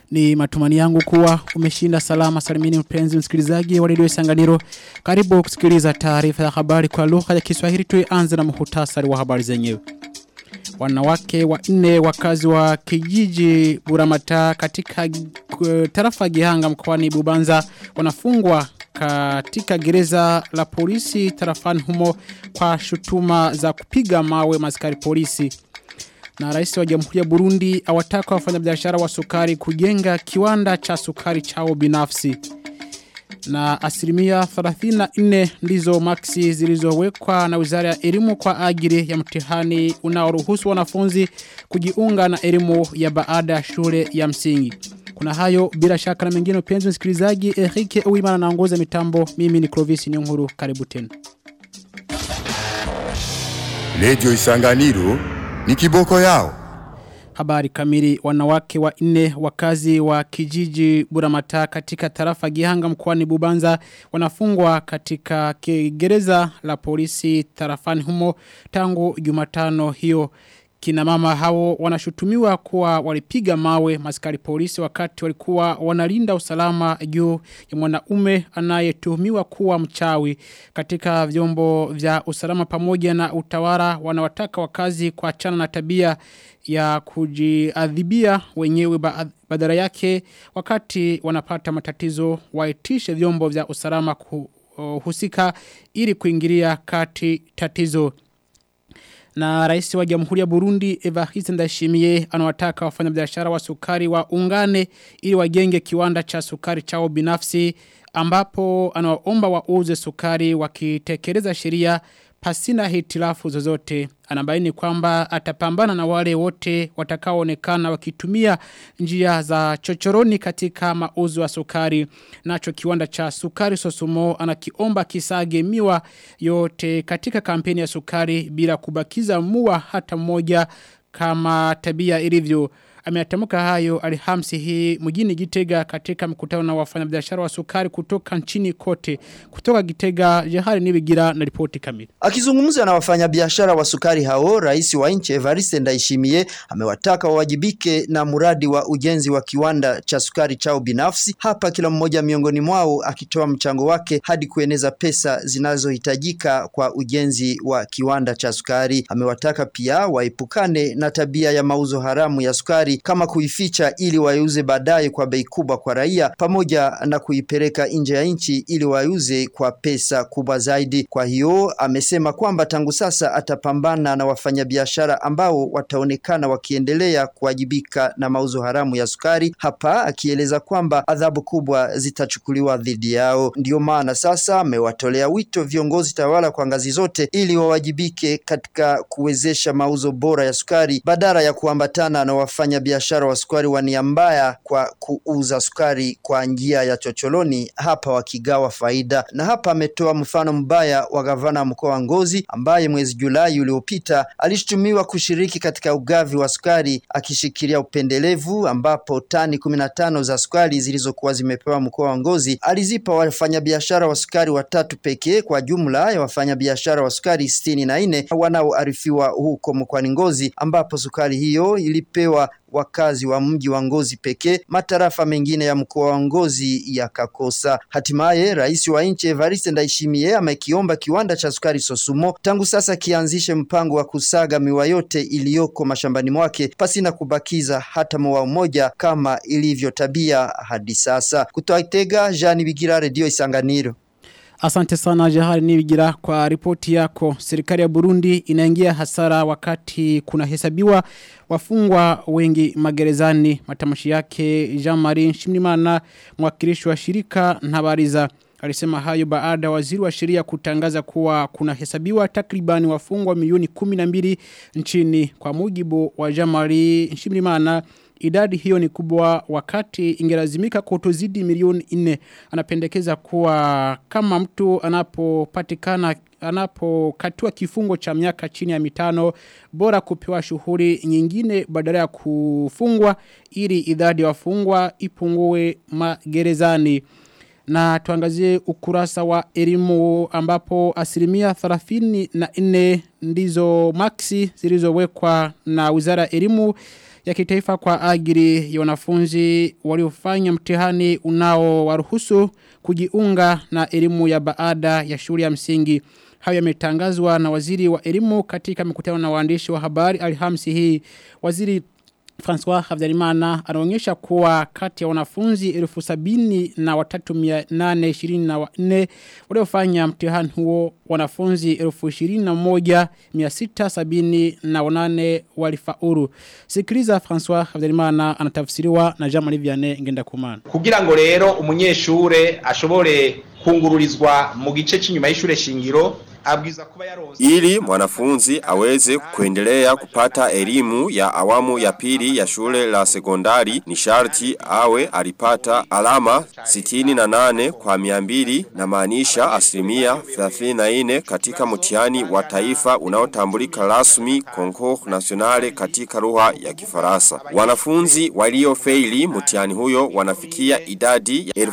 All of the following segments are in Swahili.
Ni matumani yangu kuwa umeshinda salama salimini mpenzi msikilizaji wa redio Isanganiro. Karibu kusikiliza taarifa ya habari kwa lugha ya Kiswahili tuanze na muhtasari wa habari zenyewe. Wanawake wanne wakazi wa kijiji Buramata katika tarafa Gihanga mkoani Bubanza wanafungwa katika gereza la polisi tarafani humo kwa shutuma za kupiga mawe maskari polisi. Na rais wa jamhuri ya Burundi awataka wafanyabiashara wa sukari kujenga kiwanda cha sukari chao binafsi. Na asilimia 34 ndizo maksi zilizowekwa na wizara ya elimu kwa ajili ya mtihani unaoruhusu wanafunzi kujiunga na elimu ya baada ya shule ya msingi. Kuna hayo bila shaka na mengine upenzi msikilizaji Enrique Uwimana naongoza mitambo mimi ni Clovis Nyonguru karibu tena. Radio Isanganiro ni kiboko yao. Habari kamili wanawake wa nne wakazi wa kijiji Buramata katika tarafa Gihanga mkoani Bubanza wanafungwa katika gereza la polisi tarafani humo tangu Jumatano hiyo Kina mama hao wanashutumiwa kuwa walipiga mawe maskari polisi wakati walikuwa wanalinda usalama juu ya mwanaume anayetuhumiwa kuwa mchawi katika vyombo vya usalama pamoja na utawala wanawataka wakazi kuachana na tabia ya kujiadhibia wenyewe badala yake wakati wanapata matatizo waitishe vyombo vya usalama kuhusika ili kuingilia kati tatizo na rais wa jamhuri ya Burundi Evariste Ndayishimiye anawataka wafanyabiashara wa sukari wa ungane ili wajenge kiwanda cha sukari chao binafsi ambapo anawaomba wauze sukari wakitekeleza sheria pasina hitilafu zozote anabaini kwamba atapambana na wale wote watakaoonekana wakitumia njia za chochoroni katika mauzo ya sukari nacho kiwanda cha sukari sosumo anakiomba kisage miwa yote katika kampeni ya sukari bila kubakiza mua hata mmoja kama tabia ilivyo ameatamuka hayo alhamsi hii mjini Gitega katika mkutano na wafanyabiashara wa sukari kutoka nchini kote kutoka Gitega Jehari Nibigira na ripoti kamili akizungumza na wafanyabiashara wa sukari hao rais wa nchi Evariste Ndayishimiye amewataka wawajibike na mradi wa ujenzi wa kiwanda cha sukari chao binafsi hapa kila mmoja miongoni mwao akitoa mchango wake hadi kueneza pesa zinazohitajika kwa ujenzi wa kiwanda cha sukari amewataka pia waepukane na tabia ya mauzo haramu ya sukari kama kuificha ili waiuze baadaye kwa bei kubwa kwa raia pamoja na kuipeleka nje ya nchi ili waiuze kwa pesa kubwa zaidi. Kwa hiyo amesema kwamba tangu sasa atapambana na wafanyabiashara ambao wataonekana wakiendelea kuwajibika na mauzo haramu ya sukari, hapa akieleza kwamba adhabu kubwa zitachukuliwa dhidi yao. Ndiyo maana sasa amewatolea wito viongozi tawala kwa ngazi zote ili wawajibike katika kuwezesha mauzo bora ya sukari badala ya kuambatana na wafanya biashara wa sukari wa nia mbaya kwa kuuza sukari kwa njia ya chocholoni hapa wakigawa faida. Na hapa ametoa mfano mbaya wa gavana mkoa wa Ngozi ambaye mwezi Julai uliopita alishutumiwa kushiriki katika ugavi wa sukari akishikilia upendelevu, ambapo tani kumi na tano za sukari zilizokuwa zimepewa mkoa wa Ngozi alizipa wafanyabiashara wa sukari watatu pekee kwa jumla ya wafanyabiashara wa sukari sitini na nne wanaoarifiwa huko mkoani Ngozi, ambapo sukari hiyo ilipewa wakazi wa mji wa Ngozi pekee, matarafa mengine ya mkoa wa Ngozi yakakosa. Hatimaye rais wa nchi Evariste Ndayishimiye amekiomba kiwanda cha sukari Sosumo tangu sasa kianzishe mpango wa kusaga miwa yote iliyoko mashambani mwake pasina kubakiza hata mowa mmoja kama ilivyo tabia hadi sasa. Kutoka Itega, Jean Bigira, Radio Isanganiro. Asante sana Jahari Nibigira kwa ripoti yako. Serikali ya Burundi inaingia hasara wakati kuna hesabiwa wafungwa wengi magerezani. Matamshi yake Jean-Marie Nshimimana mwakilishi wa shirika Ntabariza alisema hayo baada waziri wa sheria kutangaza kuwa kuna hesabiwa takribani wafungwa milioni 12 nchini kwa mujibu wa Jean-Marie Nshimimana idadi hiyo ni kubwa wakati ingelazimika kutozidi milioni 4 anapendekeza kuwa kama mtu anapopatikana anapokatua kifungo cha miaka chini ya mitano bora kupewa shughuli nyingine badala ya kufungwa ili idadi ya wafungwa ipungue magerezani na tuangazie ukurasa wa elimu ambapo asilimia 34 ndizo maksi zilizowekwa na wizara ya elimu ya kitaifa kwa ajili ya wanafunzi waliofanya mtihani unao waruhusu kujiunga na elimu ya baada ya shule ya msingi. Hayo yametangazwa na waziri wa elimu katika mikutano na waandishi wa habari Alhamisi hii. Waziri François Havdarimana anaonyesha kuwa kati ya wanafunzi elfu sabini na watatu mia nane ishirini na wanne waliofanya mtihani huo wanafunzi elfu ishirini na moja mia sita sabini na wanane walifaulu. Sikiliza François Havdarimana anatafsiriwa na Jean Marie Vianney ngenda kumana. kugira ngo rero umunyeshure ashobore kungururizwa mu gice cy'inyuma y'ishure shingiro abwiza kuba yaronse Ili mwanafunzi aweze kuendelea kupata elimu ya awamu ya pili ya shule la sekondari ni sharti awe alipata alama 68 kwa miambili na maanisha asilimia 34 katika mtihani wa taifa unaotambulika rasmi Concours Nationale katika lugha ya Kifaransa. Wanafunzi waliofeili mtihani huyo wanafikia idadi ya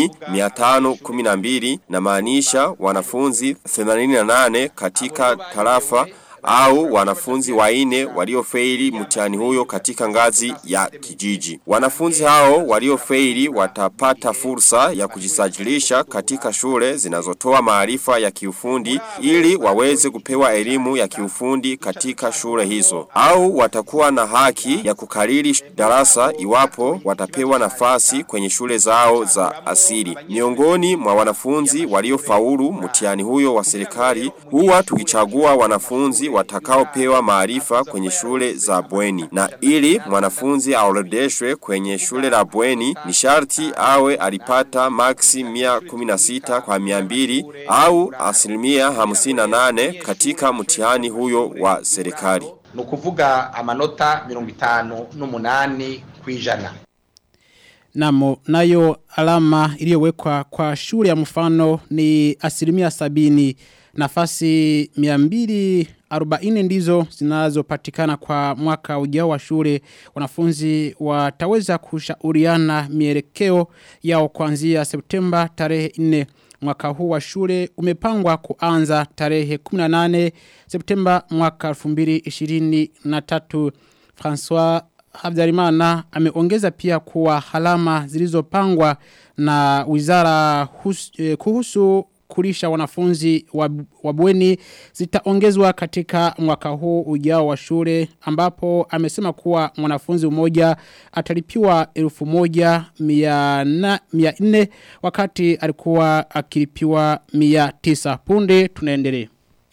10512 na maanisha wanafunzi 88 katika tarafa au wanafunzi waine waliofeili mtihani huyo katika ngazi ya kijiji. Wanafunzi hao waliofeili watapata fursa ya kujisajilisha katika shule zinazotoa maarifa ya kiufundi ili waweze kupewa elimu ya kiufundi katika shule hizo. Au watakuwa na haki ya kukariri darasa iwapo watapewa nafasi kwenye shule zao za asili. Miongoni mwa wanafunzi waliofaulu mtihani huyo wa serikali huwa tukichagua wanafunzi watakaopewa maarifa kwenye shule za bweni. Na ili mwanafunzi aorodeshwe kwenye shule la bweni ni sharti awe alipata maksi 116 kwa 200 au asilimia 58 katika mtihani huyo wa serikali. ni ukuvuga amanota mirongo itanu n'umunani ku ijana Namo, nayo alama iliyowekwa kwa shule ya mfano ni asilimia sabini nafasi miambili 40 ndizo zinazopatikana kwa mwaka ujao wa shule wanafunzi wataweza kushauriana mielekeo yao kuanzia Septemba tarehe 4 mwaka huu wa shule umepangwa kuanza tarehe 18 Septemba mwaka 2023 François Habdarimana ameongeza pia kuwa halama zilizopangwa na wizara hus, eh, kuhusu kulisha wanafunzi wa bweni zitaongezwa katika mwaka huu ujao wa shule ambapo amesema kuwa mwanafunzi mmoja atalipiwa elfu moja mia na- mia nne wakati alikuwa akilipiwa mia tisa punde tunaendelea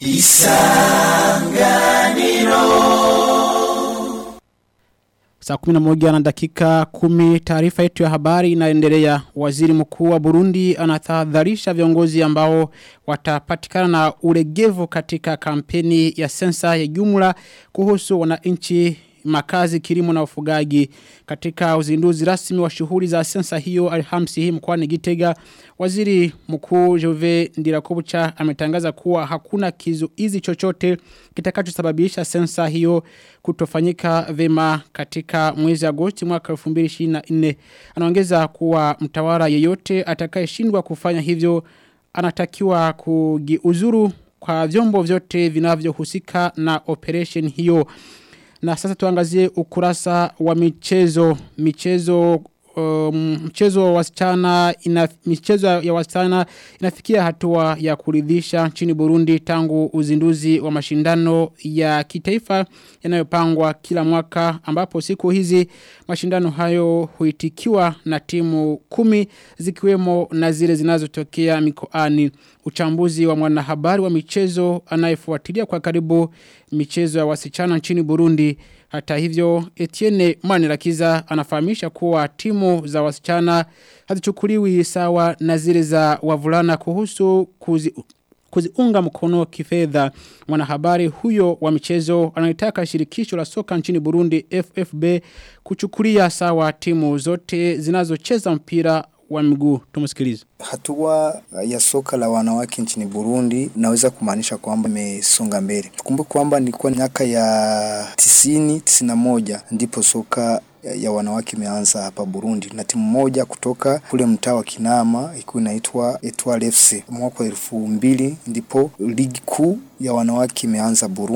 Saa 11 na dakika 10 taarifa yetu ya habari inaendelea. Waziri mkuu wa Burundi anatahadharisha viongozi ambao watapatikana na ulegevu katika kampeni ya sensa ya jumla kuhusu wananchi makazi kilimo na ufugaji katika uzinduzi rasmi wa shughuli za sensa hiyo alhamsi hii mkoani Gitega waziri mkuu Jove Ndirakobucha ametangaza kuwa hakuna kizuizi chochote kitakachosababisha sensa hiyo kutofanyika vema katika mwezi Agosti mwaka 2024 anaongeza kuwa mtawala yeyote atakayeshindwa kufanya hivyo anatakiwa kujiuzuru kwa vyombo vyote vinavyohusika na operation hiyo na sasa tuangazie ukurasa wa michezo. Michezo um, mchezo wa wasichana ina, michezo ya wasichana inafikia hatua ya kuridhisha nchini Burundi tangu uzinduzi wa mashindano ya kitaifa yanayopangwa kila mwaka ambapo siku hizi mashindano hayo huitikiwa na timu kumi zikiwemo na zile zinazotokea mikoani uchambuzi wa mwanahabari wa michezo anayefuatilia kwa karibu michezo ya wasichana nchini Burundi hata hivyo Etienne Manirakiza anafahamisha kuwa timu za wasichana hazichukuliwi sawa na zile za wavulana kuhusu kuzi kuziunga mkono kifedha mwanahabari huyo wa michezo analitaka shirikisho la soka nchini Burundi FFB kuchukulia sawa timu zote zinazocheza mpira wa miguu tumusikilize Hatua ya soka la wanawake nchini Burundi naweza kumaanisha kwamba imesonga mbele. Tukumbuke kwamba nilikuwa miaka ya tisini, tisini na moja ndipo soka ya wanawake imeanza hapa Burundi na timu moja kutoka kule mtaa wa Kinama ilikuwa inaitwa Etoile FC. Mwaka wa elfu mbili ndipo ligi kuu ya wanawake imeanza Burundi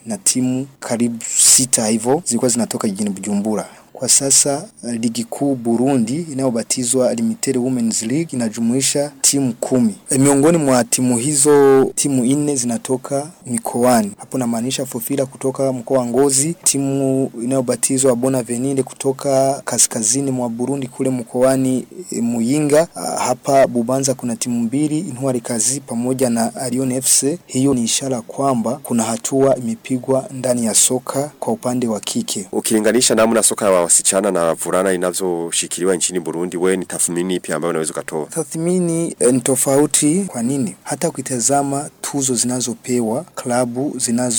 na timu karibu sita hivyo zilikuwa zinatoka jijini Bujumbura. Kwa sasa ligi kuu Burundi inayobatizwa Limited Women's League inajumuisha timu kumi. E, miongoni mwa timu hizo timu nne zinatoka mikoani. Hapo namaanisha Fofila kutoka mkoa wa Ngozi, timu inayobatizwa Bonavenire kutoka kaskazini mwa Burundi kule mkoani e, Muyinga. Hapa Bubanza kuna timu mbili, Intwari Kazi pamoja na Arion FC. Hiyo ni ishara kwamba kuna hatua imepigwa ndani ya soka kwa upande wa kike. Ukilinganisha namna soka ya wasichana na wavulana inavyoshikiliwa nchini Burundi, wewe ni tathmini ipi ambayo unaweza kutoa? Tathmini eh, ni tofauti. Kwa nini? Hata ukitazama tuzo zinazopewa klabu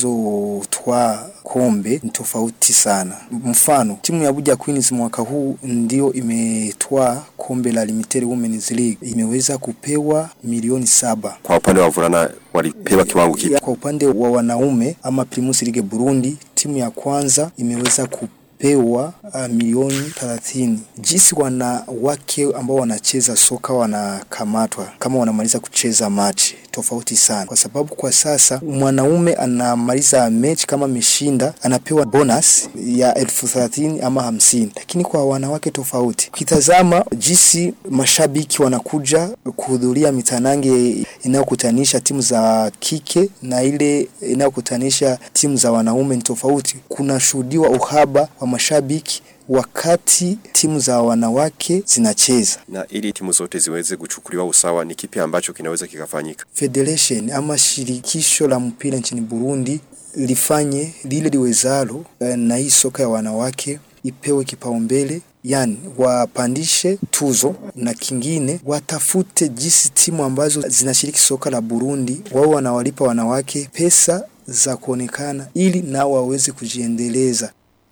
zinazotwaa kombe ni tofauti sana. Mfano, timu ya Abuja Queens mwaka huu ndio imetwaa kombe la Limited Women's League, imeweza kupewa milioni saba. Kwa upande wa wavulana walipewa kiwango kipi? Kwa upande wa wanaume ama Primus League Burundi, timu ya kwanza imeweza ku pewa uh, milioni 30. Jinsi wanawake ambao wanacheza soka wanakamatwa kama wanamaliza kucheza machi tofauti sana, kwa sababu kwa sasa mwanaume anamaliza mechi kama ameshinda anapewa bonus ya elfu thelathini ama hamsini, lakini kwa wanawake tofauti. Ukitazama jinsi mashabiki wanakuja kuhudhuria mitanange inayokutanisha timu za kike na ile inayokutanisha timu za wanaume ni tofauti. Kunashuhudiwa uhaba wa mashabiki wakati timu za wanawake zinacheza. Na ili timu zote ziweze kuchukuliwa usawa, ni kipi ambacho kinaweza kikafanyika? Federation ama shirikisho la mpira nchini Burundi lifanye lile liwezalo na hii soka ya wanawake ipewe kipaumbele, yani wapandishe tuzo, na kingine watafute jinsi timu ambazo zinashiriki soka la Burundi wao wanawalipa wanawake pesa za kuonekana ili nao waweze kujiendeleza.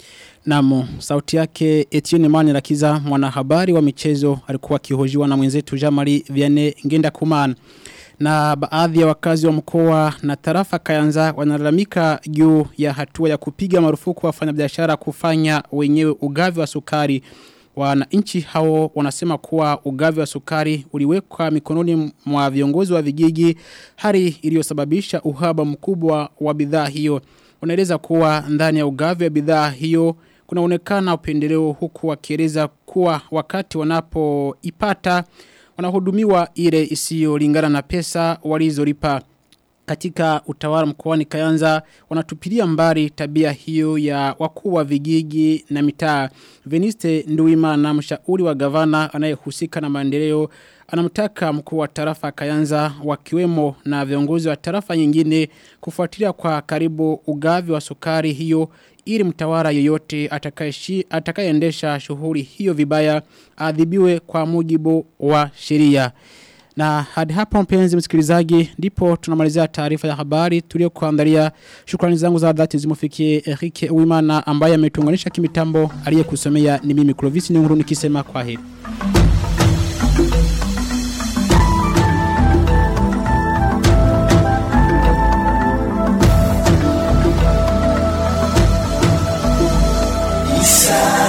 Namo, sauti yake Etienne Mani Rakiza mwanahabari wa michezo alikuwa akihojiwa na mwenzetu Jamari Vianney Ngenda Kumana. Na baadhi ya wakazi wa mkoa na tarafa Kayanza wanalalamika juu ya hatua ya kupiga marufuku wafanyabiashara kufanya wenyewe ugavi wa sukari. Wananchi hao wanasema kuwa ugavi wa sukari uliwekwa mikononi mwa viongozi wa vijiji hali iliyosababisha uhaba mkubwa wa bidhaa hiyo. Wanaeleza kuwa ndani ya ugavi wa bidhaa hiyo kunaonekana upendeleo huku wakieleza kuwa wakati wanapoipata wanahudumiwa ile isiyolingana na pesa walizolipa katika utawala mkoani Kayanza wanatupilia mbali tabia hiyo ya wakuu wa vijiji na mitaa. Veniste Nduwimana mshauri wa gavana anayehusika na maendeleo anamtaka mkuu wa tarafa Kayanza wakiwemo na viongozi wa tarafa nyingine kufuatilia kwa karibu ugavi wa sukari hiyo ili mtawala yoyote atakayeendesha shughuli hiyo vibaya adhibiwe kwa mujibu wa sheria. Na hadi hapa mpenzi msikilizaji ndipo tunamalizia taarifa ya habari tuliyokuandalia. Shukrani zangu za dhati zimufikie Erike Uwimana ambaye ametuunganisha kimitambo aliyekusomea ni mimi Clovis Nyunguru nikisema kwa heri. Isa